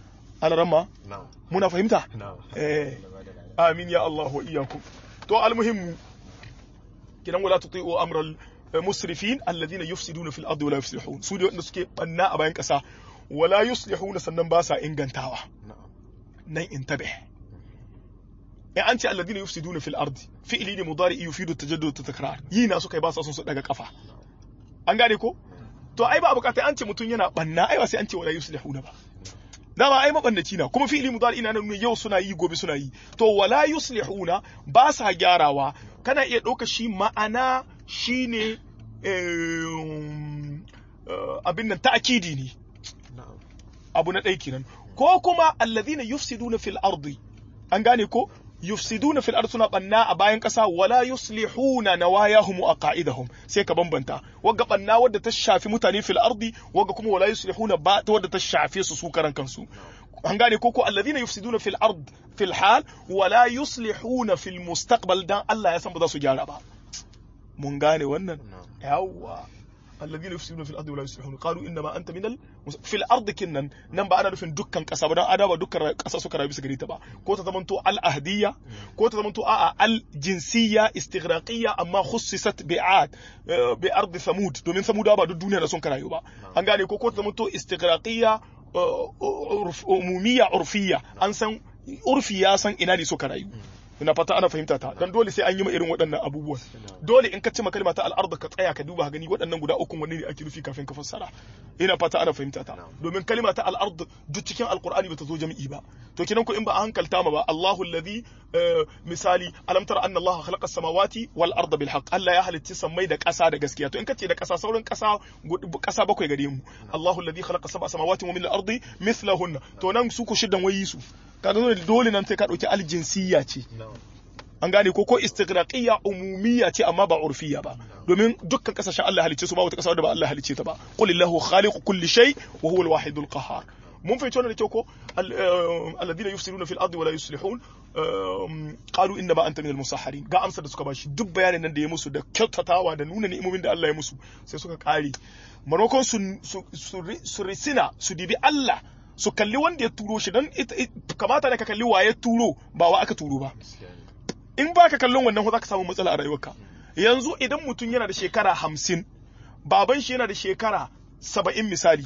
alarama na'am muna fahimta na'am eh amin ya Allah wa iyyakum to almuhimmu kidan wala tuti'u amral musrifin alladhina yufsiduna fil ardi wala yuslihun su ne wanda suke banna a bayan kasa wala yuslihuna sannan ba sa ingantawa na'am nan intabe in an ce alladhina yufsiduna fil ardi fi'li ne mudari yufidu tajaddud ta takrar yi na suka yi ba sa son su daga kafa an gane ko to ai ba bukata an ce mutum yana banna ai ba sai an ce wala yuslihuna ba dama ai mabannaci na kuma fi'li mudari ina nuna yau suna yi gobe suna yi to wala yuslihuna ba sa gyarawa kana iya ɗauka shi ma'ana shine eh, eh, abin nan ta'kidi ne na'am abu na ɗaya kenan ko kuma allazina yufsiduna fil ardi an gane ko yufsiduna fil ardi suna banna a bayan ƙasa wala yuslihuna nawayahum wa aqaidahum sai ka bambanta wagga banna wadda ta shafi mutane fil ardi wagga kuma wala yuslihuna ba ta wadda ta shafe su su karan kansu an gane ko ko allazina yufsiduna fil ard fil hal wala yuslihuna fil mustaqbal dan Allah ya san ba za su gyara ba mun gane wannan na'am yawwa alladhina yufsiduna fil ardi wa la yuslihun qalu inna ma anta minal mus- fil ardi kinnan nan ba ana nufin dukkan kasa ba dan adaba dukkan kasa suka rayu bisa gare ta ba ko ta zamanto al ahdiyya ko ta zamanto a'a al jinsiyya istighraqiyya amma khussisat bi'ad eh, bi ardi samud domin samuda ba duk duniya da sun karayu ba an gane ko ko ta zamanto istighraqiyya eh, urf- umumiyya urfiyya an san urfi ya san ina ne suka rayu ina fata ana fahimta ta dan dole sai an yi ma irin waɗannan abubuwan dole in ka ce kalma ta al'arda ka tsaya ka duba ka gani waɗannan guda uku wanne ne ake nufi kafin ka fassara ina fata ana fahimta ta domin kalma ta al'ard duk cikin alqur'ani bata zo jami'i ba to kinan ko in ba a hankalta ma ba Allahu alladhi eh, misali alam tara anna Allah khalaqa as-samawati wal arda bil haqq Allah ya halicci sammai da ƙasa da gaskiya to in ka ce da ƙasa sauran ƙasa gud- ƙasa bakwai gare mu Allahu alladhi khalaqa sab'a samawati wa min al-ardi mithlahunna to nan su ku shiddan wayi su kaga dole dole nan sai ka dauki aljinsiyya ce na'am an gane ko ko istighraqiyya umumiyya ce amma ba urfiyya ba domin dukkan kasashen Allah halicce su ba wata kasa da ba Allah halicce ta ba qul illahu khaliqu kulli shay wa huwa al-wahidul qahhar mun fahimci wannan da kyau ko Al- eh, alladhina yufsiduna fil ardi wa la yuslihun eh, qalu inna ma anta minal musahharin ga amsar da suka bashi duk bayanin nan da ya musu da kyautatawa da nuna ni'imomin da Allah ya musu sai suka kare maimakon su su- su su risina su dibi Allah su kalli wanda ya turo shi dan ita- it- kamata da ka kalli wa ya turo ba wa aka turo ba gaskiya ne in ba ka kallon wannan za ka samu matsala a rayuwarka yanzu idan mutum yana da shekara hamsin baban shi yana da shekara saba'in misali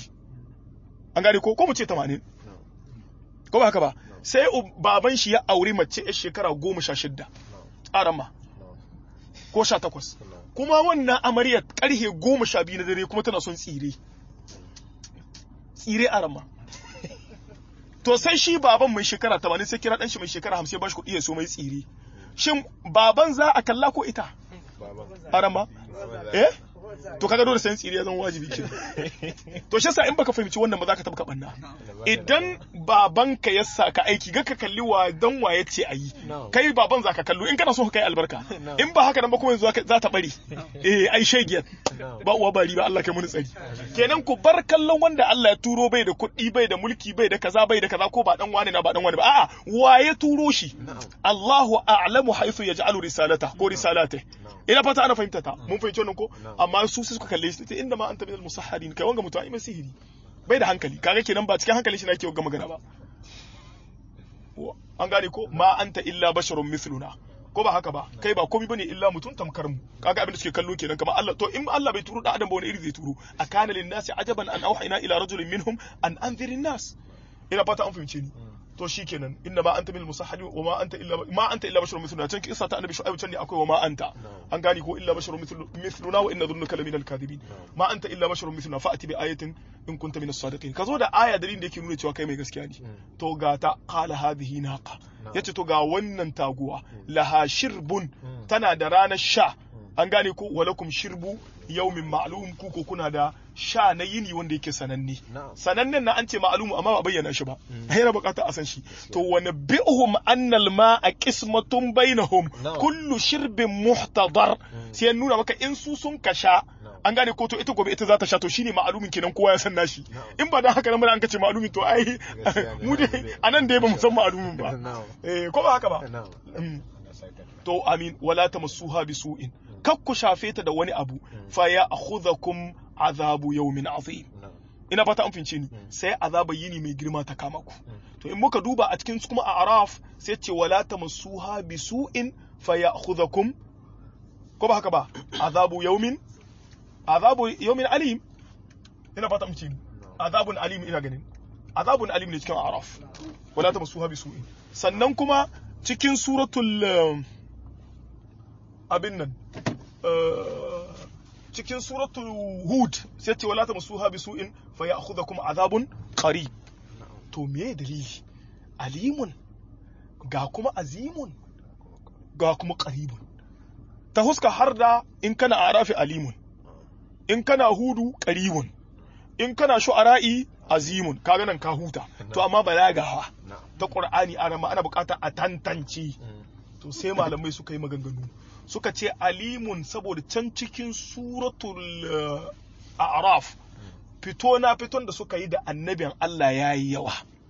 an gane ko ko mu ce tamanin na'am ko ba haka ba sai u- baban shi ya auri mace yar shekara goma sha shidda arama na'am ko sha takwas na'am kuma wannan amaryar karhe goma sha biyu na dare kuma tana son tsire tsire arama to sai shi baban mai shekara tamanin sai kira dan shi mai shekara hamsin ba shi kuɗi ya so mai tsire shin baban za a kalla ko ita baba arama eh to kaga dole sayan tsiri ya zama wajibi ke to shi yasa in baka fahimci wannan ba za ka tabka banna idan babanka ya saka aiki ga ka kalli wa dan waye ce ayi No. kai baban za ka kallo in kana so ka kai albarka No. in ba haka nan ba kuma yanzu za ta bari eh ai shegiyar No. ba uwa bari ba Allah kai mun tsari kenan ku bar kallon wanda Allah ya turo bai da kuɗi bai da mulki bai da kaza bai da kaza ko ba dan wani na ba dan wani ba a'a waye turo shi Na'am. Allahu a'lamu haythu yaj'alu risalata ko risalate Na'am. ina fata ana fahimta ta mun fahimci wannan ko Na'am. amma su sai suka kalle shi sai inda ma anta minal musahharin kai wanga mutum ai mai sihiri bai da hankali kaga kenan ba cikin hankali shi nake ga magana ba Wa- an gane ko ma anta illa basharun mithluna ko ba haka ba kai ba komai bane illa mutum tamkar mu kaga abin da suke kallo kenan kamar Allah to in Allah bai turo da adam ba wani iri zai turo akana lin nasi ajaban an auhayna ila rajulin minhum an anzirin nas ina fata an fahimce ni to shikenan inna ma anta minal musahhadin wa ma anta illa ma anta illa basharun mithluna can kisa ta annabi shu'aib can ne akwai wa ma anta an gane ko illa basharun mithlu- mithluna wa inna dhunnuka laminal kadhibin ma anta illa basharun mithluna fa'ati bi ayatin in kunta minas sadiqin kazo da aya dalilin da yake nuna cewa kai mai gaskiya ne to ga ta qala hadhihi naqa yace to ga wannan taguwa laha shirbun tana da ranar sha an gane ko walakum shirbu yaumin ma'lum ku ko kuna da sha na yini wanda yake sananne Na'am. sanannen na an ce ma'lumu amma ba bayyana shi ba yana bukata a san shi to wa nabbi'uhum annal ma'a qismatun bainahum Na'am. kullu shirbin muhtadar sai ya nuna maka in su sun ka sha Na'am. an gane ko to ita gobe ita za ta sha to shine ma'lumin kenan kowa ya san nashi Na'am. in ba dan haka nan ba an ka ce ma'lumin to ai Gaskiya ne, mu dai ma'lumin. anan dai ba mu san ma'lumin ba Na'am. eh ko ba haka ba Na'am. Mm. to amin wala tamassuha bisu'in kak ku shafe ta da wani abu fa ya akhudhakum azabu yawmin azim Na'am. ina fata an fince ni sai azaba yini mai girma ta kama ku to in muka duba a cikin kuma a araf sai ce wala tamassuha bisu'in fayakhudhukum ko ba haka ba azabu yaumin azabu yaumin alim ina fata mace azabun alim ina ganin azabun alim ne cikin araf wala tamassuha bisu'in sannan kuma cikin suratul abin nan cikin suratul hud sai ce wala tamassuha bisu'in fayakhudhukum azabun qarib to me dalili alimun ga kuma azimun ga kuma qaribun ta huska har da in kana arafi alimun in kana hudu qaribun in kana shu'ara'i azimun kaga nan ka huta to amma balagawa ta qur'ani ana ana bukata a tantance to sai malamai suka yi maganganu suka ce alimun saboda can cikin suratul a'raf fito na fiton da suka yi da annabin Allah ya yi yawa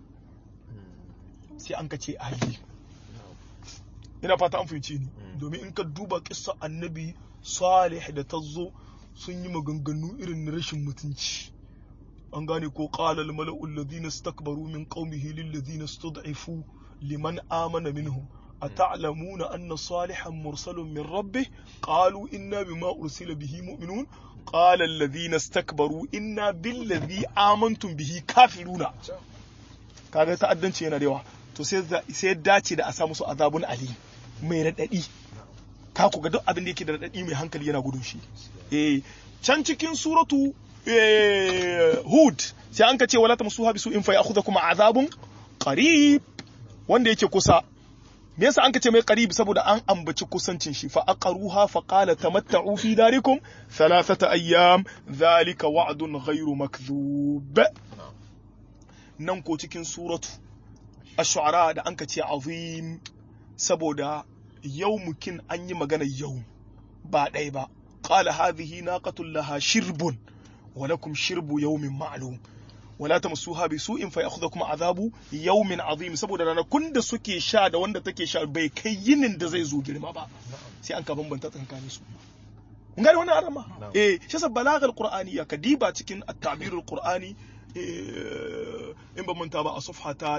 sai an ka ce ali ina fata an fahimci ni domin in ka duba kissa annabi salih da ta zo sun yi maganganu irin na rashin mutunci an gane ko qala al mala'u alladhina istakbaru min qaumihi lil ladhina istud'ifu liman amana minhum أتعلمون أن صالحا مرسل من ربه قالوا إنا بما أرسل به مؤمنون قال الذين استكبروا إنا بالذي آمنتم به كافرون kaga ta'addanci yana da yawa to sai sai dace da a samu su azabun ali mai radadi ka ku ga duk abin da yake da radadi mai hankali yana gudun shi eh can cikin suratu hud sai an ka ce wala tamsuha bisu in fa ya'khudhukum azabun qarib wanda yake kusa me yasa an ce mai qarib saboda an ambaci kusancin shi fa aqaruha fa qala tamatta'u fi darikum thalathata ayyam dhalika wa'dun ghayru makdhub nan ko cikin suratu ash-shu'ara da an ce azim saboda yawmukin an yi magana yau ba ɗaya ba qala hadhihi naqatun laha shirbun wa lakum shirbu yawmin ma'lum wala tamassuha bi su'in fa ya'khudhukum azabu yawmin azim saboda ranakun da suke sha da wanda take sha bai kai yinin da zai zo girma ba sai an ka bambanta tsakanin su mun gane wannan arama eh shi sa balagal qur'ani ya kadiba cikin at-tabirul qur'ani in ba manta ba a safha ta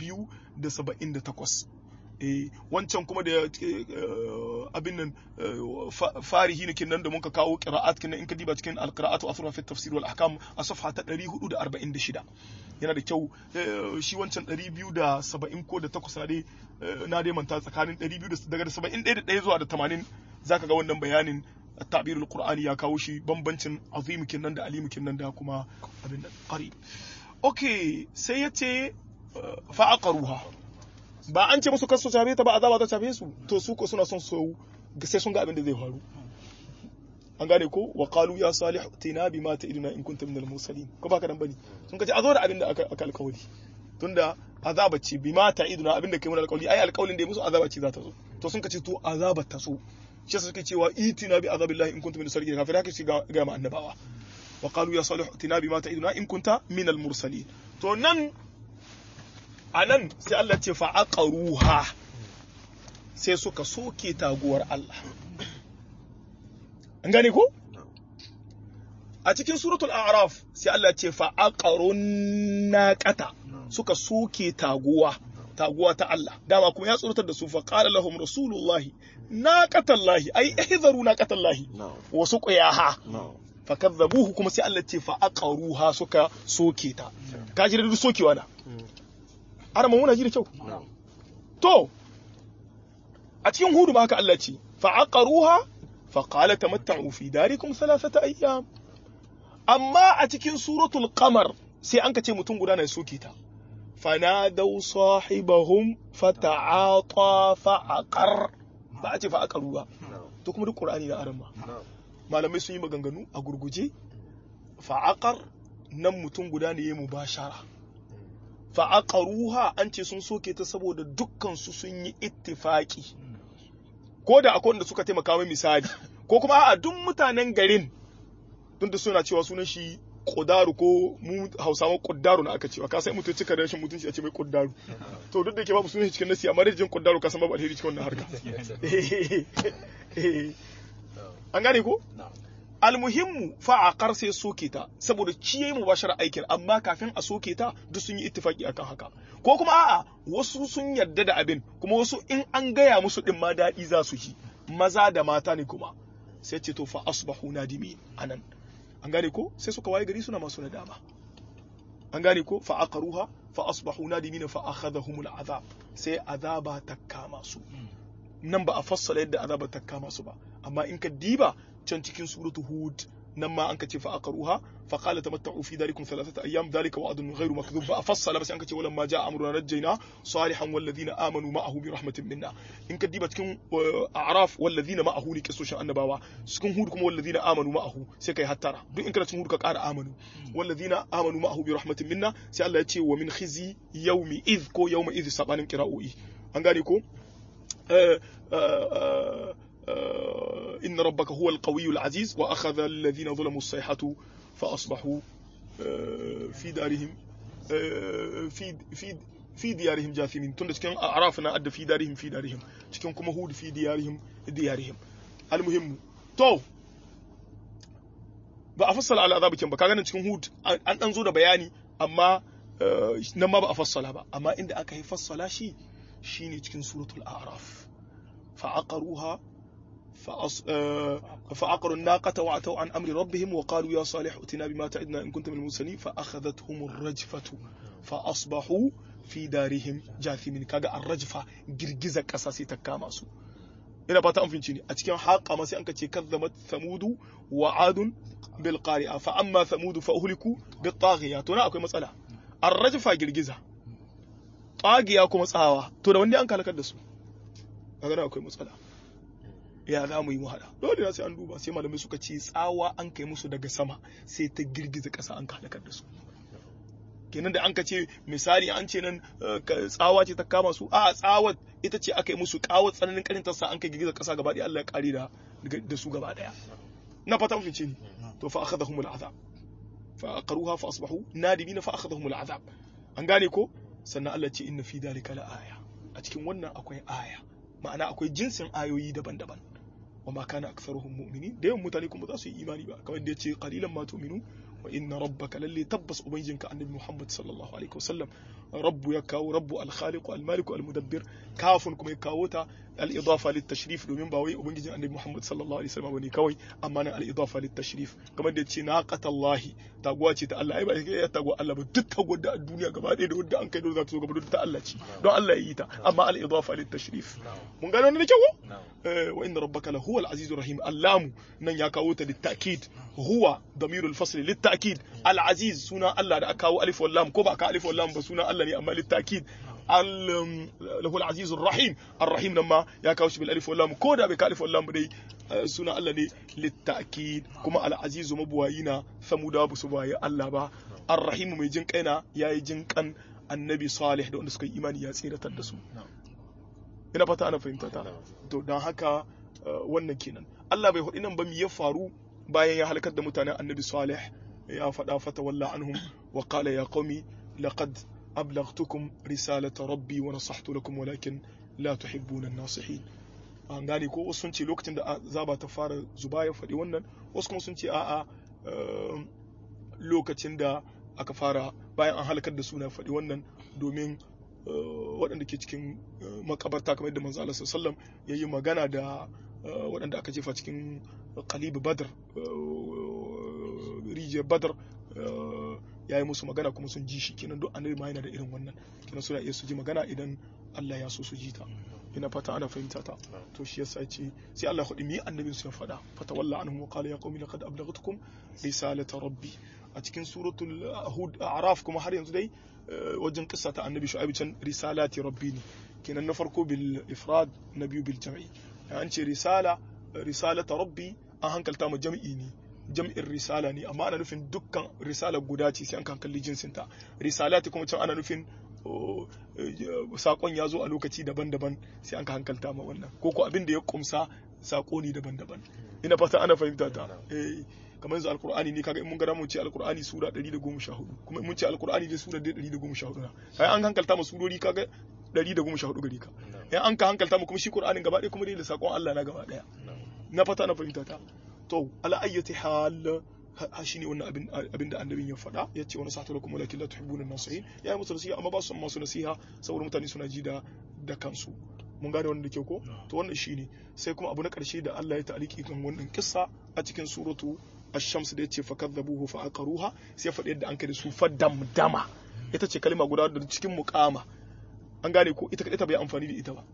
278 eh wancan kuma da abin nan farihi ne nan da muka kawo qira'at kinan in ka diba cikin al-qira'atu athra fi tafsir wal ahkam a safha ta 446 yana da kyau shi wancan 270 ko da 8 na dai na dai manta tsakanin 200 daga 71 da zuwa da 80 zaka ga wannan bayanin at-ta'bir al-qur'ani ya kawo shi bambancin azim kinan da alim kinan da kuma abin nan qarib okay sai yace fa'aqaruha ba an ce musu kasu shafe ta ba azaba ta shafe su to su ko suna son su sai sun ga abin da zai faru an gane ko wa qalu ya salih tina bima ta'iduna in kunta minal mursalin ko baka dan bane sun kace a zo da abin da aka aka alkawari tunda azaba ce bima ta'iduna abin da kai mun alkawari ai alkawarin da ya musu azaba ce za ta zo to sun kace to azaba ta so shi yasa suke cewa itina bi azabillahi in kunta minal salihin kafin haka shi ga ga annabawa wa qalu ya salih tina bima ta'iduna in kunta minal mursalin to nan a nan sai Allah ce fa'aƙaruha sai suka soke taguwar Allah. An gane ko? A cikin suratul Araf sai Allah ce fa'aƙarun naƙata suka soke taguwa, taguwa ta Allah. Dama kuma ya tsoratar da su faƙaɗa lahum Rasulullahi, naƙatallahi, ai, ihzaru naƙatallahi, wasu ƙuyaha. Fakazzabuhu kuma sai Allah ce fa'aƙaruha suka soke ta. Ka ji da duk sokewa na. ana muna ji da kyau to a cikin hudu ma haka Allah ce fa aqaruha fa qala tamatta'u fi darikum thalathata ayyam amma a cikin suratul qamar sai an kace mutum guda na soke ta fanadaw sahibahum fata'ata fa aqar ba a ce fa aqaru ba to kuma duk qur'ani da aran malamai sun yi maganganu a gurguje fa aqar nan mutum guda ne ya mubashara fa'aƙaruha an ce sun soke ta saboda dukkansu sun yi ittifaki ko da akwai wanda suka taimaka mai misali ko kuma a duk mutanen garin tun da suna cewa sunan shi ƙudaru ko mu hausawa ƙudaru na aka cewa ka sai mutum cika rashin mutunci a ce mai ƙudaru to duk da ke babu sunan shi cikin nasi amma da jin ƙudaru ka san babu alheri cikin wannan harka an gane ko almuhimmu fa'aqar sai soke ta saboda ci yayi mubashara aikin amma kafin a soke ta duk sun yi ittifaki akan haka ko kuma a'a wasu sun yarda da abin kuma wasu in an gaya musu din ma daɗi za su ji maza da mata ne kuma sai ce to fa asbahu nadimin anan an gane ko sai suka waye gari suna masu nadama an gane ko fa aqaruha fa asbahu nadimin fa akhadhahum al'azab sai azaba ta kama su nan ba a fassala yadda azaba ta kama su ba amma in ka diba can cikin suratu hud nan ma an ka ce fa aqaruha fa qala tamatta'u fi darikum thalathata ayyam dhalika wa'dun ghayru makdhub ba a fassala ba sai an ka ce walamma ja'a amruna najjayna salihan wal ladina amanu ma'ahu bi rahmatin minna in ka diba cikin a'raf wal ladina ma'ahu ne kisoshin annabawa cikin hud kuma wal ladina amanu ma'ahu sai kai hattara duk in kana cikin hud ka ƙara amanu wal ladina amanu ma'ahu bi rahmatin minna sai Allah ya ce wa min khizi yawmi idh ko yawma idh sabanin qira'o'i an gane ko إن ربك هو القوي العزيز وأخذ الذين ظلموا الصيحة فأصبحوا في دارهم في في في ديارهم جاثمين تند cikin arafna adda fi darihim fi darihim cikin kuma hud fi diyarihim diyarihim almuhim to ba a fassala ala azabikin ba kaga nan cikin hud an dan zo da bayani amma nan ma ba a fassala ba amma inda aka yi fassala shi shine cikin suratul a'raf fa'aqaruha فعقروا الناقة وعتوا عن أمر ربهم وقالوا يا صالح ائتنا بما تعدنا إن كنت من المرسلين فأخذتهم الرجفة فأصبحوا في دارهم جاثمين كاغا الرجفة جرجزة أساسي تكاما سو ina fata an finci ne a cikin haƙa ma sai an ce kazzamat samudu wa adun bil qari'a fa amma samudu fa uhliku bit taghiya to na akwai matsala ar-rajfa girgiza taghiya kuma tsawa to da wanda an kalakar da su kaga akwai matsala ya za mu yi mu hada dole na sai an duba sai malamai suka ce tsawa an kai musu daga sama sai ta girgiza ƙasa an halakar da su kenan da an ka ce misali an ce nan tsawa ce ta kama su a tsawa ita ce aka yi musu kawo tsananin karin tasa an kai girgiza ƙasa gaba ɗaya Allah ya kare da da su gaba ɗaya na fata mun ce ni to fa akhadhahum al'azab fa aqaruha fa asbahu nadimina fa akhadhahum al'azab an gane ko sannan Allah ce inna fi dalika la aya a cikin wannan akwai aya ma'ana akwai jinsin ayoyi daban-daban wa ma kana aktharuhum mu'minin da yawan mutane kuma za su yi imani ba kamar da yace qalilan ma tu'minu wa inna rabbaka lalle tabbas ubangijinka annabi Muhammad sallallahu alaihi wasallam rabbu ya kawo rabbu al-khaliq al-malik al-mudabbir kafin kuma ya kawo ta al-idafa lit-tashrif domin ba wai ubangijin annabi Muhammad sallallahu alaihi wasallam bane kawai amma nan al-idafa lit-tashrif kamar da yace naqatallahi taguwa ce ta Allah ai ba ya taguwa Allah ba duk taguwar da a duniya gaba ɗaya da wanda an kai da za ta zo gaba duk ta Allah ce don Allah ya yi ta amma al-idafa lit-tashrif mun gano wannan da kyau wa inna rabbaka la huwa al-azizur rahim allamu nan ya kawo ta lit-ta'kid huwa damirul fasl lit-ta'kid al-aziz suna Allah da aka kawo alif wal lam ko ba ka alif wal lam ba suna Allah ne amma lit-ta'kid lahu al-aziz ar-rahim ar-rahim nan ma ya kawo shi bil alif wal lam ko da bai ka alif wal lam dai suna Allah ne lit-ta'kid kuma al-aziz mabuwayina samuda ba su bayi Allah ba ar-rahim mai jin kaina yayi jin kan annabi salih da wanda suka yi imani ya tsiratar da su ina fata ana fahimta ta to don haka wannan kenan Allah bai hudu nan ba mi ya faru bayan ya halakar da mutanen annabi salih ya faɗa fata walla anhum wa qala ya qaumi laqad ablaghtukum risalata rabbi wa nasahtu lakum walakin la tuhibbuna an-nasihin an gane ko wasu sun ce lokacin da azaba ta fara zuba ya faɗi wannan wasu kuma sun ce a'a lokacin da aka fara bayan an halakar da suna faɗi wannan domin waɗanda ke cikin makabarta kamar yadda manzo Allah sallallahu ya yi magana da waɗanda aka jefa cikin qalib badr rijiyar badr ya yi musu magana kuma sun ji shi kenan duk annabi ma yana da irin wannan kenan suna iya su ji magana idan Allah ya so su ji ta ina fata ana fahimta ta to shi yasa ce sai Allah hudi mi annabin su ya faɗa fata walla anhum wa qala ya qaumi laqad ablaghtukum risalata rabbi a cikin suratul hud a'raf kuma har yanzu dai wajen kissa ta annabi shu'aib can risalati rabbi ne kenan na farko bil ifrad na biyu bil jam'i an ce risala risalata rabbi an hankalta ma jam'i ne jam'in risala ne amma ana nufin dukkan risala guda ce sai an kan kalli jinsin ta risalati kuma can ana nufin sakon ya zo a lokaci daban-daban sai an ka hankalta ma wannan ko ko abin da ya kumsa sako ne daban-daban ina fata ana fahimta ta eh kamar yanzu alkur'ani ne kaga in mun ga mun ce alkur'ani sura 114 kuma in mun ce alkur'ani ne sura 114 na kai an hankalta mu surori kaga 114 gari ka in an ka hankalta mu kuma shi qur'anin gaba ɗaya kuma dai da sakon Allah na gaba ɗaya na fata na fahimta ta to to ala ayyati hal ha shine wannan abin abin da annabin ya faɗa ya ce wani sa'ata lakum walakin la tuhibbuna nasihin ya yi musu nasiha amma ba su masu nasiha saboda mutane suna ji da da kansu mun gane wannan da ke ko to wannan shine sai kuma abu na karshe da Allah ya ta'aliki kan wannan kissa a cikin suratu ash-shams da yace fakadzabuhu fa aqaruha sai faɗi yadda an kai da su fadamdama ita ce kalma guda da cikin muqama an gane ko ita kadai ta bai amfani da ita ba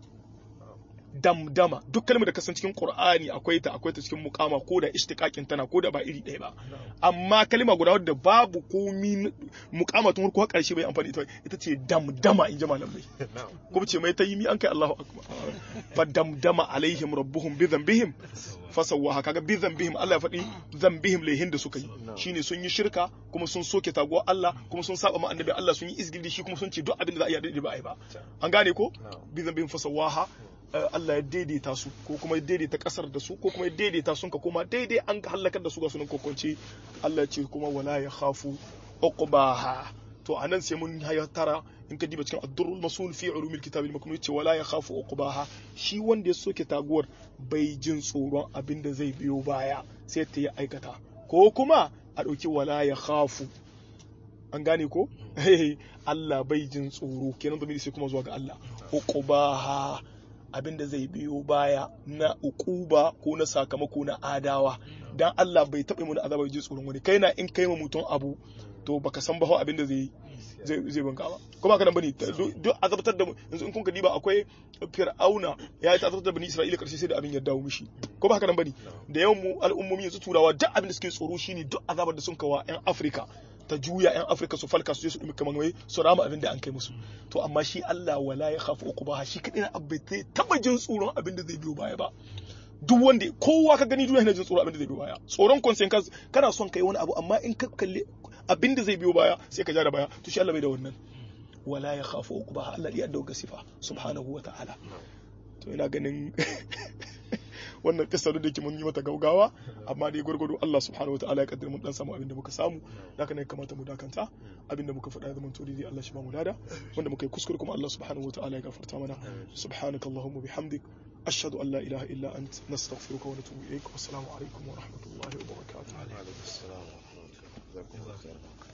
damdama duk kalmar da kasan cikin qur'ani akwai ta akwai ta cikin muqama ko da ishtiqaqin tana ko da ba iri ɗaya ba amma kalma guda wadda babu komi muqama tun farko karshe bai amfani ita ita ce damdama in ji malamai ko ce mai tayi mi an kai Allahu akbar fa damdama alaihim rabbuhum bi dhanbihim fasawaha kaga bi dhanbihim Allah ya faɗi dhanbihim laihin da suka yi shine sun yi shirka kuma sun soke taguwar Allah kuma sun saba ma annabi Allah sun yi izgili shi kuma sun ce duk abin da za a yi da ba a yi ba an gane ko bi dhanbihim fasawaha Allah ya daidaita su ko kuma ya daidaita kasar da su ko kuma ya daidaita sun ka koma daidai an halakar da su ga sunan kokonci Allah ce kuma wala ya khafu uqbaha to anan sai mun haya tara in ka diba cikin ad-durrul masul fi ulumil kitab al-maknun yace wala ya khafu uqbaha shi wanda ya soke taguwar bai jin tsoron abin da zai biyo baya sai ta yi aikata ko kuma a dauki wala ya khafu an gane ko Allah bai jin tsoro kenan da sai kuma zuwa ga Allah uqbaha abinda zai biyo baya na ukuba ko na sakamako na adawa dan Allah bai taɓa mu da azaba ji tsoron wani kai na in kai ma mutum abu to baka san ba ho abinda zai zai zai banka ba ko ba kana bane duk azabtar da yanzu in kun ka diba akwai fir'auna ya yi azabtar da bani isra'ila karshe sai da abin ya dawo mishi ko ba kana bane da yawan mu al'ummomi yanzu turawa duk abin da suke tsoro shine duk azabar da sun kawa yan afirka ta juya yan afirka su falka su je su dumi kamar wai su rama abin da an kai musu to amma shi Allah wala ya khafu uquba shi kadai na abai zai taba jin tsoron abin da zai biyo baya ba duk wanda kowa ka gani duniya yana jin tsoron abin da zai biyo baya tsoron consequence kana son kai wani abu amma in ka kalli abin da zai biyo baya sai ka ja da baya to shi Allah bai da wannan wala ya khafu uquba Allah ya dauka sifa subhanahu wa ta'ala to ina ganin wannan kissa da ke mun yi mata gaugawa amma dai gwargwado Allah subhanahu wataala ya kaddara mun dan samu abin da muka samu haka ne kamata mu dakanta abin da muka faɗa ya zama to dai Allah shi ba mu lada wanda muka yi kuskure kuma Allah subhanahu wataala ya gafarta mana subhanakallahumma bihamdik ashhadu an la ilaha illa ant nastaghfiruka wa natubu ilaik wassalamu alaikum wa rahmatullahi wa barakatuh